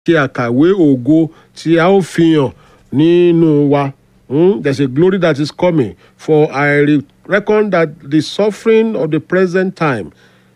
ṣe àkàwé ògo tí a ó fi hàn nínú wa. Hmm? There's a glory that is coming. For I re- reckon that the suffering of the present time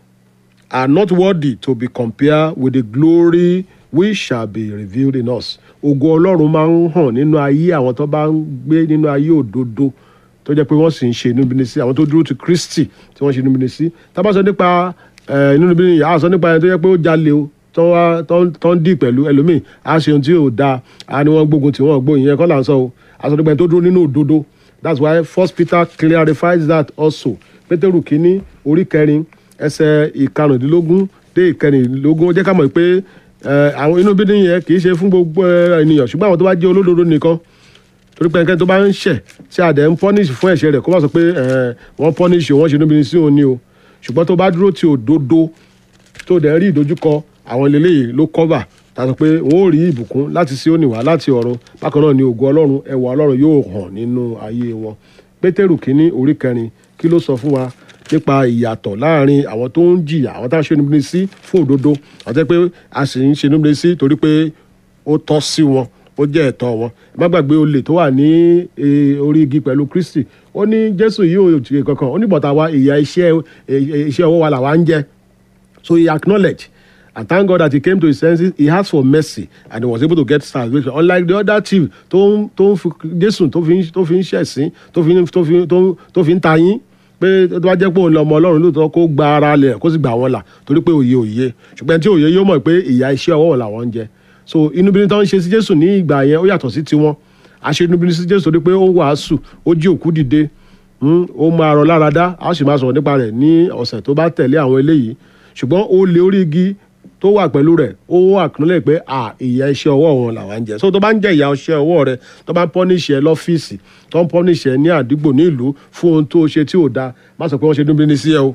are not worthy to be compared with the glory which shall be revealed in us. Ògo Ọlọ́run máa ń hàn nínú ayé àwọn tó bá ń gbé nínú ayé òdodo tó jẹ́ pé wọ́n sì ń ṣe inúbíni sí àwọn tó dúró ti Kristi tí wọ́n ṣe inúbíni sí. Tá a bá sọ nípa eh, inúbíni yìí, a sọ nípa ẹni tó jẹ́ pé ó jalè o tó wá tó ń- tó ń dì pẹ̀lú ẹlòmíì á ṣe ohun tí ò dáa á ní wọ́n gbógun tí wọ́n gbóyìn yẹn kọ́ là ń sọ o a sọ nípa ẹni tó dúró nínú òdodo that's why first Peter clarifies that also Pétérù kínní orí kẹrin ẹsẹ̀ ìkarùndínlógún dé ìkẹrìndínlógún ó jẹ́ ká mọ̀ pé eh, àwọn inú bídín yẹn kì í ṣe fún gbogbo eh, ènìyàn ṣùgbọ́n àwọn tó bá jẹ́ olódodo nìkan torí pé ẹnikẹ́ni tó bá ń ṣẹ̀ tí a dẹ̀ ń pọ́nìṣì fún ẹ̀ṣẹ̀ rẹ̀ kó má sọ pé eh, wọ́n pọ́nìṣì wọ́n ṣe níbi sí òun ni o ṣùgbọ́n tó bá dúró ti òdodo tó dẹ̀ rí ìdojúkọ àwọn eléyìí ló kọ́bà tá a sọ pé wọ́n ó rí ìbùkún láti Síónì wá láti ọ̀run bákan náà ni ògo ọlọ́run ẹwà ọlọ́run yóò hàn nínú ayé wọn pétérù kínní orí kẹrin kí ló sọ fún wa nípa ìyàtọ̀ láàrin àwọn tó ń jìyà àwọn tá a ṣe níbi sí fún òdodo àti pé a sì ń ṣe níbi sí torí pé ó tọ́ sí wọn ó jẹ́ ẹ̀tọ́ wọn ẹ má gbàgbé olè tó wà ní eh, orí igi pẹ̀lú Kristi ó ní Jésù yìí ò ṣe kankan ó ní bọ̀tà wa ìyà iṣẹ́ eh, iṣẹ́ ọwọ́ wa làwa ń jẹ so he acknowledged and thank God that he came to his senses he asked for mercy and he was able to get salvation unlike the other thief tó ń tó ń fi Jésù tó fi ń tó fi ń ṣẹ̀sín tó fi ń tó fi tó ń tó fi ń ta yín pé tó bá jẹ́ pé òun lọ ọmọ Ọlọ́run lóòótọ́ kó gba ara lẹ̀ kó sì gbà wọ́n là torí pé òye òye ṣùgbọ́n tí òye yóò mọ̀ pé ìyà iṣẹ́ ọwọ́ wọn làwọn ń jẹ so inúbíní tó ń ṣe sí Jésù ní ìgbà yẹn ó yàtọ̀ sí tiwọn àṣẹ inúbíní sí Jésù torí pé ó wàásù ó jí òkú dìde Hmm, ó máa rọ lára dá a sì máa sọ̀rọ̀ nípa rẹ̀ ní ọ̀sẹ̀ tó bá tẹ̀lé àwọn eléyìí ṣùgbọ́n ó lé orí igi tó wà pẹ̀lú rẹ̀ ó wà kúnlẹ̀ pé à ìyà iṣẹ́ ọwọ́ wọn làwọn ń jẹ so tó bá ń jẹ ìyà iṣẹ́ ọwọ́ rẹ̀ tó bá ń pọ́níṣì ẹ lọ́fíìsì tó ń pọ́níṣì ẹ ní àdúgbò ní ìlú fún ohun tó ṣe tí ò dáa má sọ pé wọ́n ṣe dúnbí ní sí ẹ o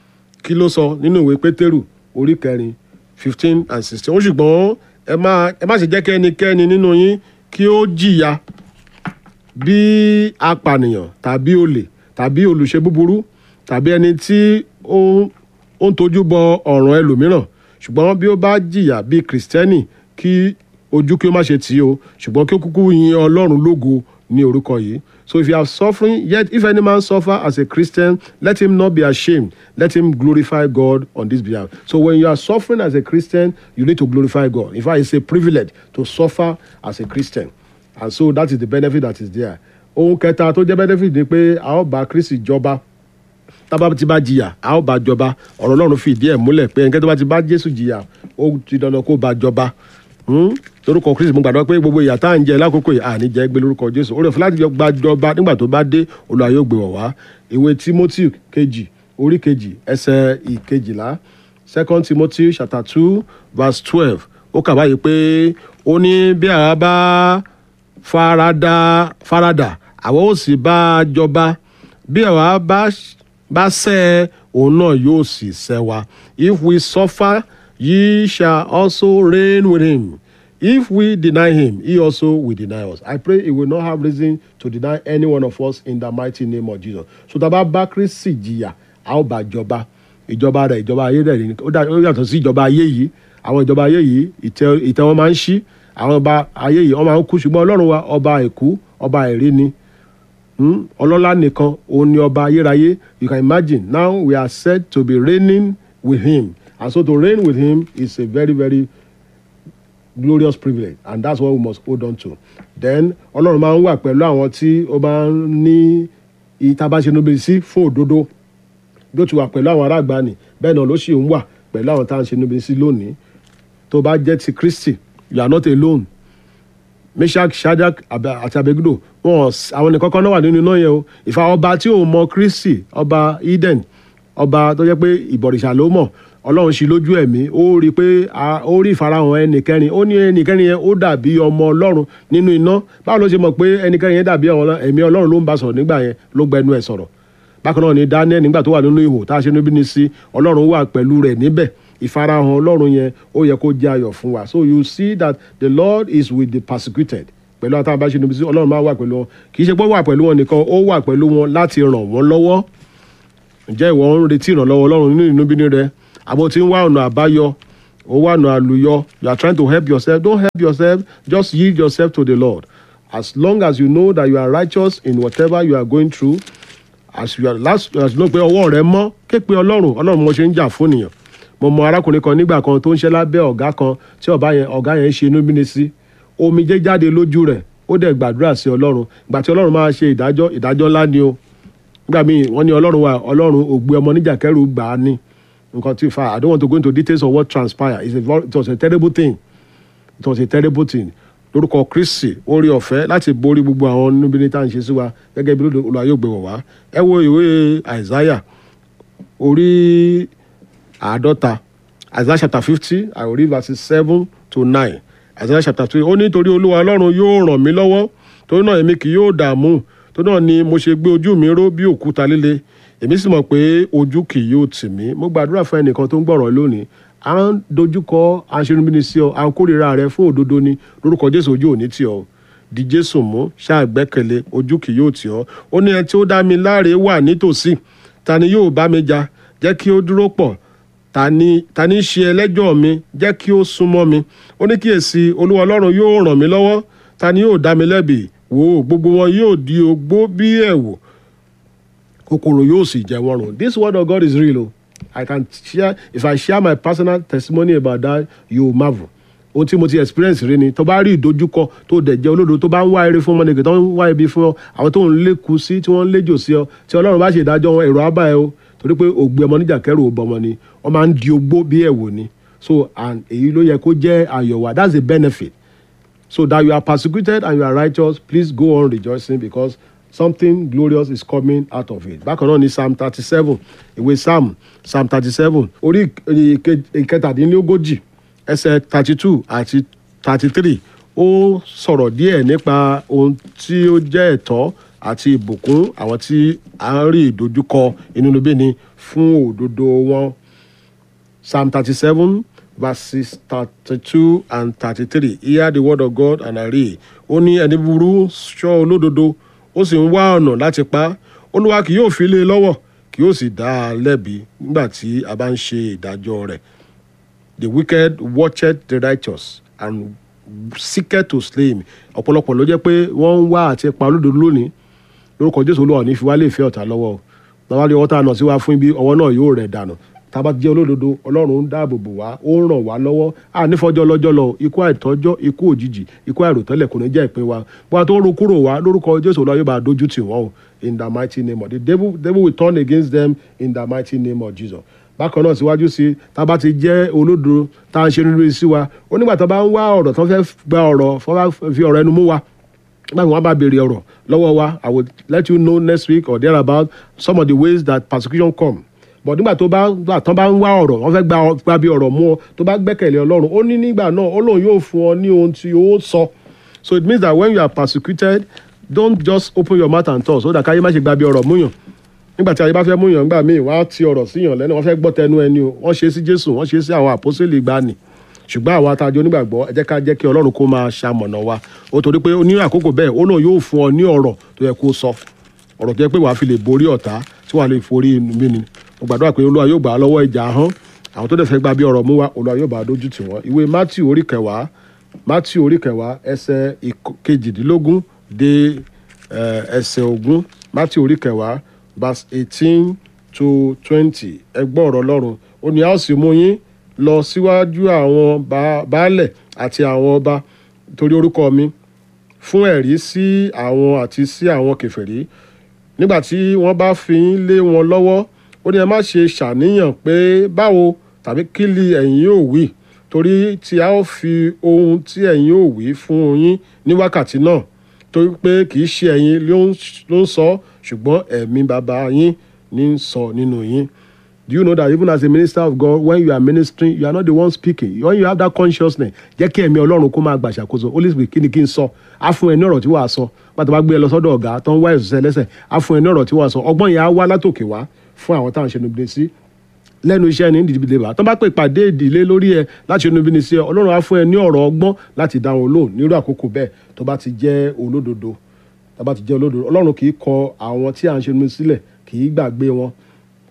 kí ló sọ nínú ìwé pétérù orí kẹrin fifteen and sixteen ó ṣùgbọ́n ẹ má ẹ má ṣe jẹ́ kí ẹnikẹ́ni nínú yín kí ó jìyà bí apànìyàn tàbí olè tàbí olùṣe búburú tàbí ẹni tí ó ń ó ń tojú bọ ọ̀ràn ẹlòmíràn ṣùgbọ́n bí ó bá jìyà bí kìrìsìtẹ́nì kí ojú kí ó má ṣe tì í o ṣùgbọ́n kí ó kúkú yin ọlọ́run lógo ní orúkọ yìí so if you are suffering yet if any man suffer as a Christian let him not be ashamed let him glorify God on this behalf so when you are suffering as a Christian you need to glorify God in fact it's a privilege to suffer as a Christian and so that is the benefit that is there ohun kẹta tó jẹ́ benefit ni pé a ó bá Kristi jọba tábà ti bá jìyà a ó bá jọba ọ̀rọ̀ Ọlọ́run fi ìdí ẹ̀ múlẹ̀ pé ẹnikẹ́ni tó bá ti bá Jésù jìyà ó ti dandan kó bá jọba Hmm? lórúkọ Kristi mo gbàdúrà pé gbogbo ìyà tá à ń jẹ lákòókò yìí àní jẹ́ gbé lórúkọ Jésù orí ọ̀fẹ́ láti jọ gba jọba nígbà tó bá dé Olúwa yóò gbé wọ̀ wá ìwé Timothy kejì orí kejì ẹsẹ̀ ìkejìlá second Timothy chapter two verse twelve ó kà báyìí pé ó ní bí àwa bá farada farada àwa ó sì bá a jọba bí àwa bá bá ṣẹ̀ òun náà yóò sì ṣẹ̀ wa if we suffer ye shall also reign with him if we deny him he also will deny us i pray he will not have reason to deny any one of us in the mighty name of jesus so tá a bá bá Kristi jìyà a ó bá jọba ìjọba rẹ̀ ìjọba ayé rẹ̀ ni ó dà- ó yàtọ̀ sí ìjọba ayé yìí àwọn ìjọba ayé yìí ìtẹ́ ìtẹ́ wọn máa ń ṣí àwọn ọba ayé yìí wọ́n máa ń kú ṣùgbọ́n ọlọ́run wa ọba àìkú ọba àìrí ni Hmm? ọlọ́lá nìkan òun ni ọba ayérayé you can imagine now we are said to be reigning with him and so to reign with him is a very very glorious privilege and that's what we must hold on to then ọlọ́run máa ń wà pẹ̀lú àwọn tí ó máa ń ní ìtabáṣenúbi sí fún òdodo bí ó ti wà pẹ̀lú àwọn ará àgbàanì bẹ́ẹ̀ náà ló sì ń wà pẹ̀lú àwọn tá à ń ṣe níbi sí lónìí tó bá jẹ́ ti Kristi you are not alone meshach shadrach Abe- àti abegudo wọn s- àwọn nìkan kan náà wà nínú iná yẹn o ìfà ọba tí ò mọ kristi ọba eden ọba tó jẹ́ pé ìbọ̀rìṣà ló mọ̀ ọlọ́run sí lójú ẹ̀mí ó rí i pé a- ó rí ìfarahàn ẹnìkẹrin ó ní ẹnìkẹrin yẹn ó dàbí ọmọ ọlọ́run nínú iná báwo ló ṣe mọ̀ pé ẹnìkẹrin yẹn dàbí ọmọ Ọlọ́run? ẹ̀mí ọlọ́run ló ń bá sọ̀rọ̀ nígbà yẹn ló gbẹnu ẹ̀ sọ̀rọ̀ bákan náà ni daniel nígbà tó wà nínú ihò tá a ṣe níbi ní sí ọlọ́run wà pẹ̀lú rẹ̀ níbẹ̀ ìfarahàn ọlọ́run yẹn ó yẹ kó jẹ́ ayọ̀ fún wa so you see that the lord is with the persecuted pẹ̀lú àtàwọn bá ṣe níbi sí ọlọ́run máa wà pẹ̀lú wọn kì í ṣe pé ó wà pẹ̀lú wọn nìkan ó wà pẹ̀lú wọn láti ràn wọ́n lọ́wọ́ ǹjẹ́ ìwọ ń retí ìrànlọ́wọ́ ọlọ́run nínú ìnúbíní rẹ àbò tí ń wá ọ̀nà àbáyọ ó wà nù àlùyọ you are trying to help yourself don't help yourself just yield yourself to the lord as long as you know that you are righteous in whatever you are going through as you are last as you know pé ọwọ́ rẹ mọ́ ké pe ọlọ́run ọlọ́run mo ṣe ń jà fún nìyàn mo mọ arákùnrin kan nígbà kan tó ń ṣe lábẹ́ ọ̀gá kan tí ọ̀gá yẹn ọ̀gá yẹn ṣe inú bíní sí omijé jáde lójú rẹ̀ ó dẹ̀ gbàdúrà sí ọlọ́run ìgbà tí ọlọ́run máa ṣe ìdájọ́ ìdájọ́ ńlá ni o nígbà míì wọ́n ní ọlọ́run wa ọlọ́run ògbé ọmọ níjà kẹrù gbà á ní nǹkan tí fa i don't want to go into details of what transpired It's a, very- it was a terrible thing it was a terrible thing lórúkọ kristi orí ọ̀fẹ́ láti borí gbogbo àwọn níbi tá à ń ṣe sí wa gẹ́gẹ́ bí olùwà yóò gbé wọ̀ wá ẹ wo ìwé àìsáyà orí àádọ́ta isaiah chapter fifty i will read verses seven to nine isaiah chapter three ó ní torí olúwa ọlọ́run yóò ràn mí lọ́wọ́ torí náà èmi kì yóò dààmú torí náà ni mo ṣe gbé ojú mi ró bí òkúta líle èmi sì mọ̀ pé ojú kì yóò tì mí mo gbàdúrà fún ẹnìkan tó ń gbọ̀rọ̀ lónìí à ń dojúkọ aṣerunbíni sí ọ à ń kórìíra rẹ fún òdodo ni lórúkọ jésù ojú òní tì ọ di jésù mú ṣàgbẹ́kẹ̀lé ojú kì yóò tì ọ ó ní ẹni tí ó dá mi láre wà nítòsí ta ni yóò bá mi jà jẹ́ kí ó dúró pọ̀ ta ni ta ni ṣe ẹlẹ́jọ́ mi jẹ́ kí ó súnmọ́ mi ó ní kíyèsí olúwa ọlọ́run yóò ràn mí lọ́wọ́ ta ni yóò dá mi lẹ́bi wò ó gbogbo wọn yóò di ogbó bí ẹ̀wù kòkòrò yóò sì jẹ wọn rùn this word of God is real o I can share if I share my personal testimony about that you marvel ohun tí mo ti experience rí ni tó bá rí ìdojúkọ tó dẹ̀ jẹ́ olódo tó bá ń wá eré fún ọmọnìkè tó ń wá ibi fún ọ àwọn tó ń lékun sí tí wọ́n ń léjò sí ọ tí ọlọ́run bá ṣe ìdájọ́ wọn èrò ábà ẹ o torí pé ògbé ọmọ níjà kẹrù ò bọmọ ni wọ́n máa ń di ogbó bí ẹ̀wò ni so and èyí ló yẹ kó jẹ́ àyọ̀wà that's the benefit so that you are persecuted and you are righteous please go on rejoicing because something glorious is coming out of it bákan náà ni psalm thirty seven ìwé psalm psalm thirty seven orí ìke- ìkẹtàdínlógójì ẹsẹ̀ thirty two àti thirty three ó sọ̀rọ̀ díẹ̀ nípa ohun tí ó jẹ́ ẹ̀tọ́ àti ìbùkún àwọn tí à ń rí ìdojúkọ inúnibíni fún òdodo wọn Psalm 37, verses 32 and 33. Hear the word of God and I read. Ó ní ẹni burú ṣọ́ olódodo, ó sì ń wá ọ̀nà láti pa á. Olúwa kì yóò fi lé e lọ́wọ́, kì yóò sì dá a lẹ́bi nígbà tí a bá ń ṣe ìdájọ́ rẹ̀. The wicked watcheth the righteous and seeketh to slay him. Ọ̀pọ̀lọpọ̀ ló jẹ́ pé wọ́n ń wá àti pa olódodo lónìí. Lórúkọ Jésù Olúwa ò ní fi wá lè fẹ́ ọ̀tá lọ́wọ́ o. Bàbá rí ọwọ́ tá a nà sí wa fún ibi ọwọ́ náà yóò rẹ̀ dànù tába jẹ́ olódodo ọlọ́run ń dáàbò bò wá ó ń ràn wá lọ́wọ́ à nífọ̀jọ́ lọ́jọ́ lọ ikú àìtọ́jọ́ ikú òjijì ikú àìròtẹ́lẹ̀ kò ní jẹ́ ìpín wa bó a tó ń ro kúrò wá lórúkọ jésù ọlọ́run yóò bá a dojú tì wọ́n o in the mighty name of the devil devil will turn against them in the mighty name of jesus bákan náà síwájú sí tába ti jẹ́ olódodo tá à ń ṣe nínú sí wa ó nígbà tó bá ń wá ọ̀rọ̀ tó fẹ́ gba ọ̀rọ̀ fọ́ bá fi ọ̀rọ̀ ẹnu mú wa nígbà tí wọ́n bá béèrè ọ̀rọ̀ lọ́wọ́ wa i will let you know next week or thereabout some of the ways that persecution come but nígbà tó bá gbà tán bá ń wá ọ̀rọ̀ wọ́n fẹ́ gba ọ- gba bí ọ̀rọ̀ mú ọ tó bá gbẹ́kẹ̀lé ọlọ́run ó ní nígbà náà ó lóun yóò fún ọ ní ohun tí ó sọ so it means that when you are persecuted don't just open your mouth and talk so that káyé má ṣe gba bí ọ̀rọ̀ múyàn nígbà tí ayé bá fẹ́ múyàn nígbà míì wọ́n á ti ọ̀rọ̀ síyàn lẹ́nu wọ́n fẹ́ gbọ́ tẹnu ẹni o wọ́n ṣe é sí jésù wọ́n ṣe é sí àwọn àpọ́sẹ̀lì ìgbàanì ṣùgbọ́n àwọn atajọ onígbàgbọ́ ẹ jẹ́ ká jẹ́ kí ọlọ́run kó máa ṣamọ̀nà wa ó torí pé ní àkókò bẹ́ẹ̀ ó lóun yóò fún ọ ní ọ̀rọ̀ tó yẹ kó sọ ọ̀rọ̀ tó yẹ pé wàá fi lè borí ọ̀tá tí wàá lè forí mí ni mo gbàdúrà pé olúwa yóò gbà á lọ́wọ́ ìjà ahọ́n àwọn tó dẹ̀ fẹ́ gba bí ọ̀rọ̀ mú wa olúwa yóò bá a dójú tì wọ́n ìwé matthew orí kẹwàá matthew orí kẹwàá ẹsẹ̀ ìk- kejìdínlógún dé eh, ẹsẹ̀ ogún matthew orí kẹwàá verse eighteen to twenty ẹgbọ́n ọ̀rọ̀ ọlọ́run ó ní a ó sì mú yín lọ síwájú àwọn ba- baálẹ̀ àti àwọn ọba torí orúkọ mi fún ẹ̀rí sí àwọn àti sí àwọn kèfèrí nígbà tí wọ́n bá fi yín lé wọn lọ́wọ́ ó ní ẹ má ṣe ṣàníyàn pé báwo tàbí kí li ẹ̀yin yóò wí torí tí a ó fi ohun tí ẹ̀yin yóò wí fún yín ní wákàtí náà torí pé kì í ṣe ẹ̀yin ló ń ló ń sọ ṣùgbọ́n ẹ̀mí bàbá yín ní ń sọ nínú yín. Do you know that even as a minister of God, when you are ministering, you are not the one speaking. When you have that consciousness, jẹ́ kí ẹ̀mí Ọlọ́run kó máa gbàṣàkóso. Holy Spirit kí ni kí n sọ? Á fún ẹ ní ọ̀rọ̀ tí wàá sọ. Pàtó bá gbé ẹ lọ sọ́dọ̀ ọ̀gá tó ń wá ẹ̀sùn lẹ́sẹ̀. Á fún ẹ ní ọ̀rọ̀ tí wàá sọ. Ọgbọ́n yẹn á wá látòkè wá fún àwọn táwọn ṣe níbi sí lẹ́nu iṣẹ́ ní ìdílé bá tó bá pè pàdé ìdílé lórí ẹ láti inú ibi ní sí ẹ ọlọ́run á fún ẹ ní ọ̀rọ̀ ọgbọ́n láti dá wọn lóhùn nírú àkókò bẹ́ẹ̀ tó bá ti jẹ́ olódodo tó bá ti jẹ́ olódodo ọlọ́run kì í kọ àwọn tí à ń ṣe níbi sílẹ̀ kì í gbàgbé wọn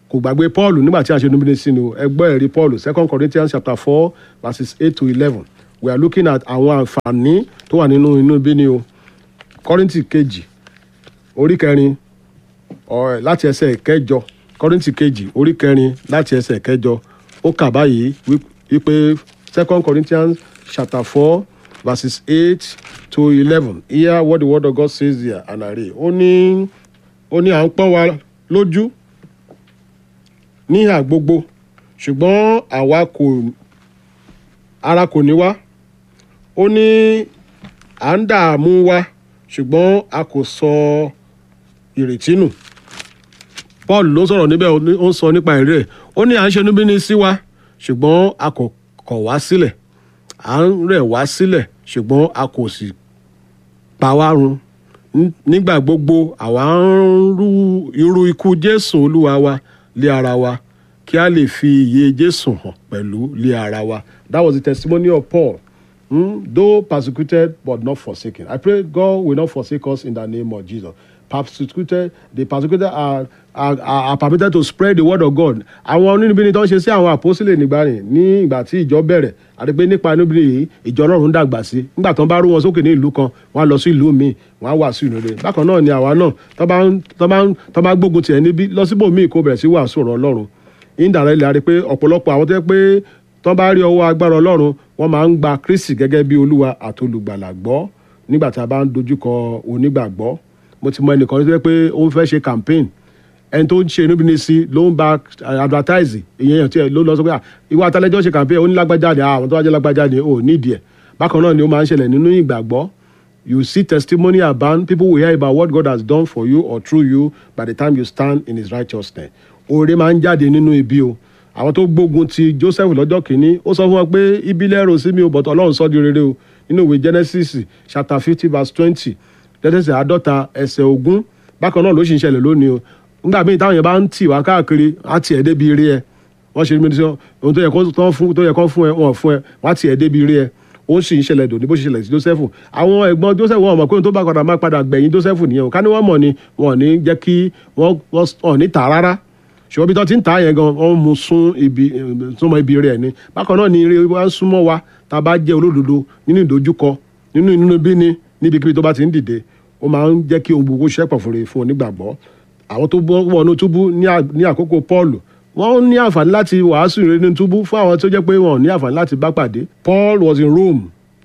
kò gbàgbé paul nígbà tí a ṣe inúbíni sí ni o ẹgbẹ́ ẹ̀rí paul second corinthians chapter four verses eight to eleven we are looking at àwọn àǹfààní tó wà nínú inúbíni o kọ́rìntì kejì orí kẹrin ọ̀ láti ẹsẹ̀ kẹjọ kọ́rìntì kejì orí kẹrin láti ẹsẹ̀ kẹjọ ó kà báyìí wí- wípé second corinthians chapter four verses eight to eleven hear what the word of god says here and i read ó ní ó ní à ń pọ́n wa lójú níhà gbogbo ṣùgbọ́n àwa kò ara kò ní wá ó ní à ń dààmú wa ṣùgbọ́n a kò sọ ìrètí nù paul ló sọ̀rọ̀ níbẹ̀ ó ní- ó ń sọ nípa èrè ẹ̀ ó ní à ń ṣe níbí sí wa ṣùgbọ́n a kò kọ̀ wá sílẹ̀ à ń rẹ̀ wá sílẹ̀ ṣùgbọ́n a kò sì pa wá run Ní- nígbà gbogbo àwa ń rú irú ikú jésù olúwa wa lé ara wa kí a lè fi iye jésù hàn pẹ̀lú lé ara wa that was the testimony of paul Hmm? though persecuted but not forsaken i pray god will not forsake us in the name of jesus persecuted the persecuted are are are, are permitted to spread the word of god àwọn onínúbíni tó ń ṣe sí àwọn àpọ́sílẹ̀ nígbà rìn ní ìgbà tí ìjọ bẹ̀rẹ̀ àti pé nípa inúbíni yìí ìjọ ọlọ́run dàgbà sí nígbà tó ń bá rú wọn sókè ní ìlú kan wọn á lọ sí ìlú míì wọn á wàásù ìrere bákan náà ni àwa náà tó bá ń tó bá ń tó bá gbógun tiẹ̀ níbí lọ síbòmíì kó bẹ̀rẹ̀ sí wàásù ọ̀rọ̀ ọlọ́run indirectly a rí i pé ọ̀pọ̀lọpọ̀ àwọn tó yẹ pé tọ́ bá rí ọwọ́ agbára ọlọ́run wọ́n máa ń gba kristi gẹ́gẹ́ bí olúwa àtolùgbàlà gbọ́ nígbà tí a bá ń dojúkọ onígbàgbọ́ mo ti mọ ẹnìkan tó yẹ pé ó ń fẹ́ ṣe campaign ẹni tó ń ṣe inú bíi sí ló ń ba advertise ìyẹn tí ẹ ló lọ sọ pé "Ah, ìwà àtàlẹ́jọ́ ṣe campaign ó ní lágbájá ni àwọn tó wájú lágbájá ni ò nídìí ẹ̀ bákan náà ni ó máa ń ṣẹlẹ̀ nínú ìgbàgbọ́ you see testimony abound people will hear about what God has done for you or through you by the time you stand in his righteousness oore máa ń jáde nínú ibi o àwọn tó gbógun ti Joseph lọ́jọ́ kìíní ó sọ fún wọn pé ibi lẹ́rù sí mi o but Ọlọ́run sọ di rere o nínú ìwé Genesis chapter fifty verse twenty Genesis àádọ́ta ẹsẹ̀ ogún bákan náà ló sì ń ṣẹlẹ̀ lónìí o nígbà míì táwọn yẹn bá ń tì wá káàkiri á tiẹ̀ débi rí ẹ wọ́n ṣe mímí sọ ohun tó yẹ kó tán fún tó yẹ kó fún ẹ wọ́n fún ẹ wọ́n á tiẹ̀ débi rí ẹ ó sì ń ṣẹlẹ̀ dòní bó ṣe ṣẹlẹ̀ sí Joseph àwọn ẹ̀gbọ́n Joseph wọn mọ̀ pé ohun tó bá padà máa padà gbẹ̀yìn Joseph nìyẹn o ká ní wọ́n mọ̀ ni wọn ò ní jẹ́ kí wọ́n wọ́n ní tà rárá ṣùgbọ́n bí tó ti ń tà yẹn gan wọ́n mú sún ibi súnmọ́ ibi rẹ̀ ni bákan náà ni eré wa ń súnmọ́ wa tá a bá jẹ́ olódodo nínú ìdojúkọ nínú inú bí ni níbikíbi tó bá ti ń dìde ó máa ń jẹ́ kí ohun gbogbo ṣẹ́pọ̀ fún rẹ̀ fún onígbàgbọ́ àwọn tó bọ́ wọnú túbú ní à- ní àkókò Paul wọ́n ní àǹfààní láti wàásù ìrere nínú túbú fún àwọn tó jẹ́ pé wọn ò ní àǹfààní láti bá pàdé Paul was in Rome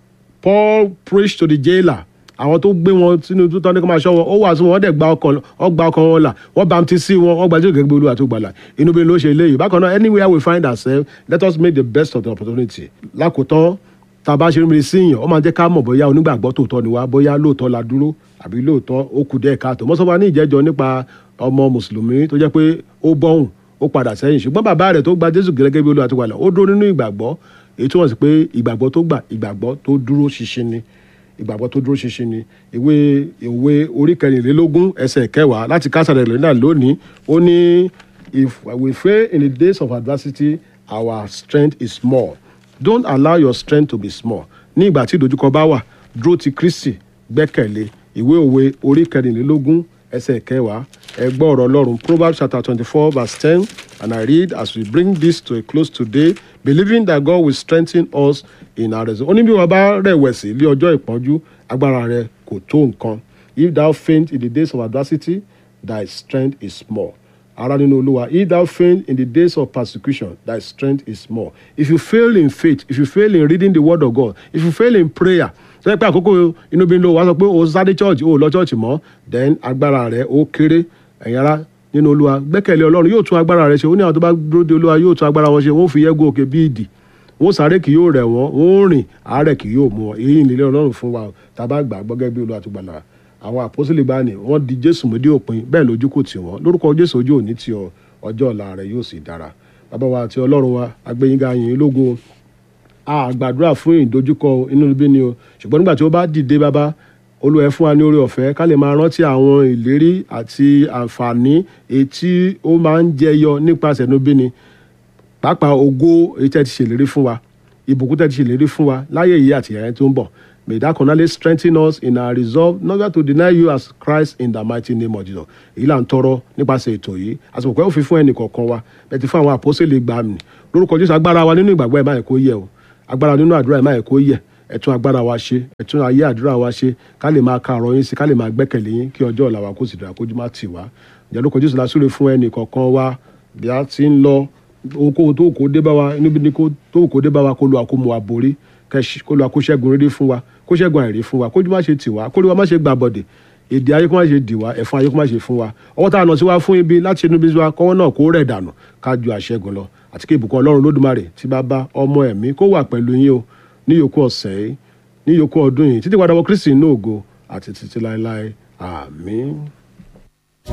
Paul preached to the jailer àwọn tó gbé wọn sínú tó tọ́ ní kó máa ṣọ́ wọn ó wàásù wọn wọ́n dẹ̀ gba ọkàn ọ gba ọkàn wọn là wọ́n baptisi wọn wọ́n gba jésù gẹ́gẹ́ bí olúwa tó gbàlà inú bí ló ṣe léyìí bákan náà anywhere we find ourselves let us make the best of the opportunity lákòótán tá a bá ṣe rí sí yàn ó máa jẹ́ ká mọ̀ bóyá onígbàgbọ́ tòótọ́ ni wá bóyá lóòótọ́ la dúró àbí lóòótọ́ ó kù díẹ̀ káàtó mọ́sọ́fà ní ìjẹ́jọ́ nípa ọmọ mùsùlùmí tó jẹ́ pé ó bọ́hùn ó padà sẹ́yìn ṣùgbọ́n bàbá rẹ̀ tó gba jésù gẹ́gẹ́ bí olúwa tó gbàlà ó dúró nínú ìgbàgbọ́ èyí tó wọ́n sí pé ìgbàgbọ́ tó gbà ìgbàgbọ́ tó dúró ṣinṣin ni ìgbàgbọ́ tó dúró ṣinṣin ni ìwé ìwé orí kẹrìnlélógún ẹsẹ̀ kẹwàá láti kásárẹ̀ lẹ́nà lónìí ó ní if we fail in the days of adversity our strength is small don't allow your strength to be small ní ìgbà tí ìdojúkọ bá wà dúró ti kristi gbẹ́kẹ̀lé ìwé òwe orí kẹrìnlélógún ẹsẹ̀ kẹwàá ẹ gbọ́ ọ̀rọ̀ ọlọ́run proverbs chapter twenty-four verse ten and i read as we bring this to a close today believing that god will strengthen us in our resolve. ó ní bí wọn bá rẹ̀wẹ̀sì lé ọjọ́ ìpọ́njú agbára rẹ kò tó nǹkan if thou faint in the days of adversity thy strength is small ara nínú olúwa if thou faint in the days of persecution thy strength is small if you fail in faith if you fail in reading the word of god if you fail in prayer sọ pé àkókò inú bí ń lo wàá sọ pé o sáré church o lọ church mọ́ then agbára rẹ ó kéré ẹ̀yin ara nínú olúwa gbẹ́kẹ̀lé ọlọ́run yóò tún agbára rẹ ṣe ó ní àwọn tó bá dúró de olúwa yóò tún agbára wọn ṣe wọ́n fi yẹ́gùn òkè bí ìdì wọ́n sáré kì yóò rẹ̀ wọ́n wọ́n rìn àárẹ̀ kì yóò mú wọn èyí nílé ọlọ́run fún wa tá a bá gbà gbọ́gẹ́ bí olúwa tó gbàlà àwọn àpọ́sílẹ̀ bá ní wọ́n di jésù mú dé òpin bẹ́ẹ̀ lójú kò tì wọ́n lórúkọ jésù ojú òní tí ọ ọjọ́ ọ̀la rẹ̀ yóò sì dára bàbá wa àti ọlọ́run wa agbẹ́yìnká yìnyín lógo a gbàdúrà fún ìdojúkọ inú ibi ni o ṣùgbọ́n nígbà tí ó bá dìde bàbá olúwa ẹ fún wa ní oore ọ̀fẹ́ ká lè máa rántí àwọn ìlérí àti àǹfààní èyí tí ó máa ń jẹyọ nípasẹ̀ inú ibi ni pàápàá ògo èyí tẹ́ ti ṣèlérí fún wa ìbùkún tẹ́ ti ṣèlérí fún wa láyé yìí àti ìyẹn tó ń bọ̀ May that continually strengthen us in our resolve not to deny you as Christ in the mighty name of Jesus. Èyí là ń tọrọ nípasẹ̀ ètò yìí. Àsìkò pé ó fi fún ẹnì kọ̀ọ̀kan wa. Bẹ́ẹ̀ ti fún àwọn àpọ́sẹ̀lẹ̀ gbà mí. Lórúkọ Jésù agbára wa nínú ìgbàgbọ́ ẹ̀ máa kó yẹ o. Agbára nínú àdúrà ẹ̀ máa kó yẹ. Ẹ̀tún agbára wa ṣe. Ẹ̀tún ayé àdúrà wa ṣe. Ká lè máa ka ọ̀rọ̀ yín sí. Ká lè máa gbẹ́kẹ̀lé yín kí ọjọ́ ọ̀la wa kó sì dára kójú má tì wá. Ìjà lórúkọ Jésù la súre fún ẹnì kọ̀ọ̀kan wa. Bí a ti ń lọ ohunkóhun tó kò dé bá wa níbi ni tó kò dé bá wa kó lu àkómọ àborí kó lu àkóṣẹ́gun rírí fún wa kó ṣẹ́gun àìrí fún wa kójú má ṣe tì wá kórí wa má ṣe gbà bọ̀dẹ̀ èdè ayé kó má ṣe dì wá ẹ̀fọn ayé kó má ṣe fún wa ọwọ́ tá a nà sí wa fún ibi láti inú bí wa kọ́wọ́ náà kó rẹ̀ dànù ká ju àṣẹ́gun lọ àti kí ìbùkún ọlọ́run lódùmarè tí bá bá ọmọ ẹ̀mí kó wà pẹ̀lú yín o ní yòókù ọ̀sẹ̀ yìí ní yòókù ọdún yìí títí padà wọ Kristi ní ògo àti títí láéláé àmín.